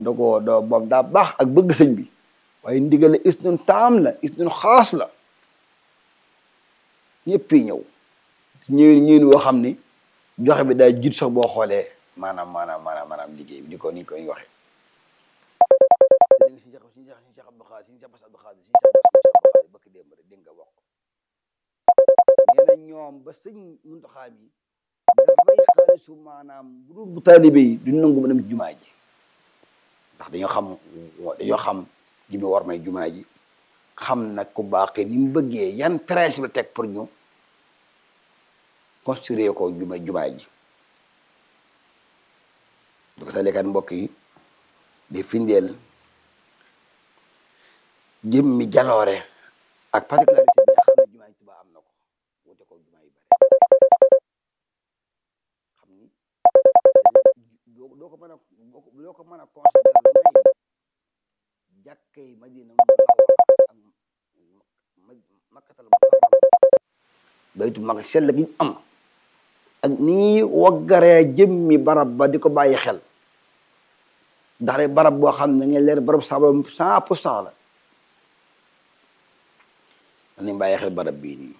da ko doo boobu daa baax ak bëgg sëñ bi waaye ndigal la is nun taam la is nun xaas la ñëpp yi ñëw ñëw ñëw woo xam ni joxe bi daa jiit sax boo xoolee maanaam maanaam maanaam maanaam liggéey bi ni ko ni ko ñu waxee dégg nga si jax si jax si jax Abdou Xaadir si jax Bass Abdou Xaadir si jax Bass Abdou Xaadir bëkk démb rek dégg nga wax ko nee na ñoom ba sëñ Muntaxa bi dafay xaalisu maanaam bu dul bu taalibe yi duñ nangu ma dem jumaa ji ndax dañoo xam dañoo xam li mu war may jumaa ji xam nag ku baaxee ni mu bëggee yan principe la teg pour ñu construire ko juma jumaa ji du ko salekat mbokk yi di findeel jëmmi jaloore ak particularité bi nga xam ne jumaa ji Tuubaa am na ko wute ko jumaa yu bare xam ni doo ko mën a doo ko mën a considérer lu may jàkkay Madina mu ak makkatal mukarram baytu mag sell gi ñu am ak ni ñuy waggaree jëmmi barab ba di ko bàyyi xel ndax de barab boo xam ne ngeen leer barab sabam cent pour cent la dañuy bàyyi xel barab bii nii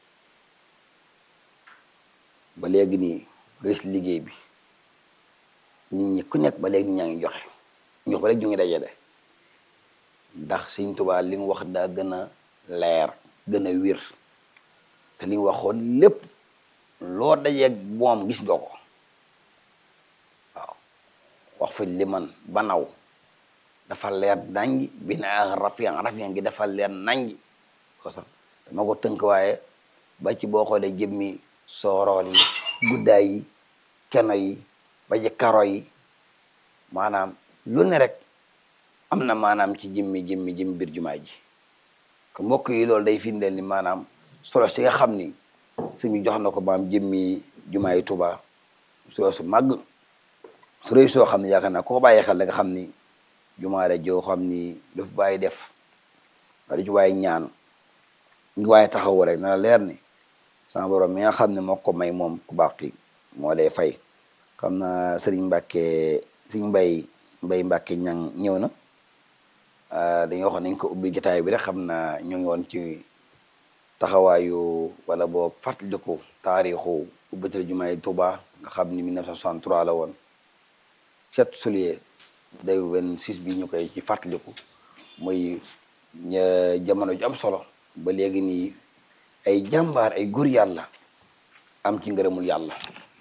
ba léegi nii nga gis liggéey bi nit ñi ku nekk ba léegi nit ñaa ngi joxe ñu ba léegi ñu ngi dajale ndax Sëñ Tuubaa li mu wax daa gën a leer gën a wir te li mu waxoon lépp loo dajeeg moom gis nga ko waaw wax fa li man banaw dafa leer nangi bi na rafian rafian gi dafa leer nangi ko sax dama ko tënk waaye ba ci boo xoolee jëmmi soorool yi guddaay yi keno yi ba ci karo yi maanaam lu ne rek am na maanaam ci jëmmi jëmmi jëmmi biir jumaa ji ko mbokk yi loolu day firndeel ni maanaam solo si nga xam ni suñu jox na ko maam jëmmi jumaa yi Tuubaa solo su màgg su rëy soo xam ne yaakaar naa ko bàyyi xel da nga xam ni jumaa la joo xam ni lu fi bàyyi def nga di ci waaye ñaan ngi waaye taxaw rek na la leer ni sama borom mi nga xam ne moo ko may moom ku baax ki moo lay fay xam na sëriñ Mbàkke sëriñ Mbay Mbay Mbàkke ñang ñëw na dañoo wax nañ ko ubbi jotaay bi rek xam naa ñu ngi woon ci taxawaayu wala boo fàttaliku taarixu ubbital jumaay Tuuba nga xam ni 1963 la woon 7 juillet 2026 bi ñu koy ci fàttaliku muy jamono ju am solo ba léegi nii ay jàmbaar ay góor yàlla am ci ngërëmul yàlla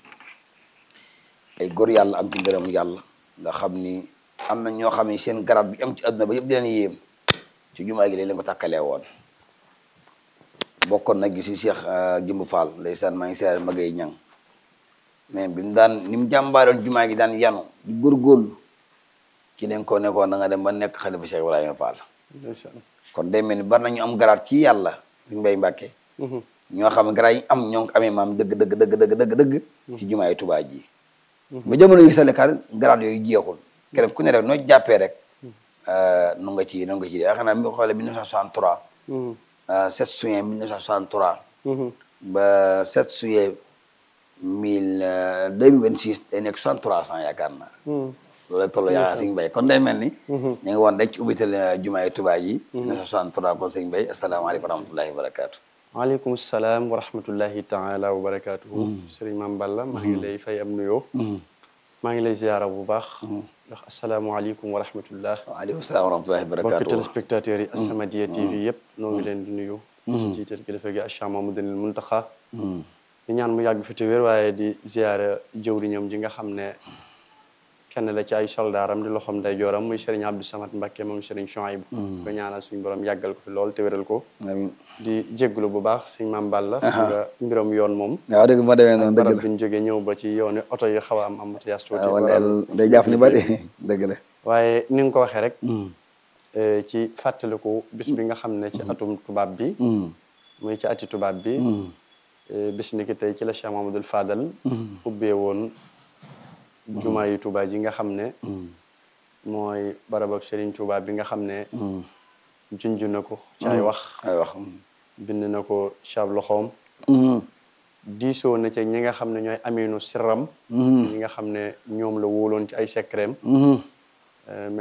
ay góor yàlla am ci ngërëmul yàlla nga xam ni am na ñoo xam ne seen garab bi am ci àdduna ba yëpp di leen yéem ci jumaa gi leen ko tàkkalee woon bokkoon nag gi si Cheikh Jëmb Fall ndeysaan maa ngi seer magay ñang mais bi mu daan ni mu jàmbaaroon jumaa gi daan yanu di góorgóorlu ci leen ko nekkoon da nga dem ba nekk xalifa Cheikh Ibrahima Fall kon day mel ni bari nañu am garaat ci yàlla suñu mbay mbàkke ñoo xam ne garaat yi am ñoo ngi amee maam dëgg dëgg dëgg dëgg dëgg dëgg ci jumaa yi Tuubaa ji ba jamono yu salekar garaat yooyu jeexul keneen ku ne rek noo jàppee rek nu nga ci nu nga ci yaakaar naa mi ngi xoolee 1963 7 juin 1963 ba 7 juillet 1000 2026 day nekk 63 ans yaakaar naa loolu toll yaakaar sëñ Mbay kon day mel ni ñu ngi woon rek ci ubbital jumaa yi Tuubaa yi 1963 kon sëñ Mbay asalaamaaleykum wa rahmatullahi wa barakaatu waaleykum salaam wa rahmatullahi taala wa barakaatuhu sëriñ Mame Balla maa ngi lay fay am nuyoo maa ngi lay ziyaara bu baax ndax asalaamaaleykum wa rahmatullah waaleykum salaam wa rahmatullahi wa barakaatu mbokki téléspectateurs yi As-Samadiyya TV yëpp noo ngi leen di nuyu ci jiital kilifa gi Cheikh Mamadou Muntaxa di ñaan mu yàgg fi te wér waaye di ziyaara jëwriñam ji nga xam ne kenn la ci ay soldaaram di loxoom day jooram muy Serigne Abdou Samad Mbacké moom Serigne Chouaïb ko ñaanal suñu borom yàggal ko fi lool te wéral ko amiin di jégglu bu baax sëñ Mame Balla nga mbiram yoon moom waaw dëgg ma demee noonu dëgg barab la bi ñu jógee ñëw ba ci yooni oto yi xaw a am embouteillage tuuti waaw wala day jàpp ni bari dëgg la waaye ni nga ko waxee rek ci fàttaliku bis bi nga xam ne ci atum tubaab bi muy ci ati tubaab bi bis ni ki tey ci la Cheikh Mamadou Fadal ubbee woon jumaa yi Tuubaa ji nga xam ne mooy barabab Serigne Touba bi nga xam ne junj na ko ci ay wax ay wax bind na ko ci ab loxoom diisoo na ci ñi nga xam ne ñooy aminu sirram ñi nga xam ne ñoom la wóoloon ci ay secrèm Euh,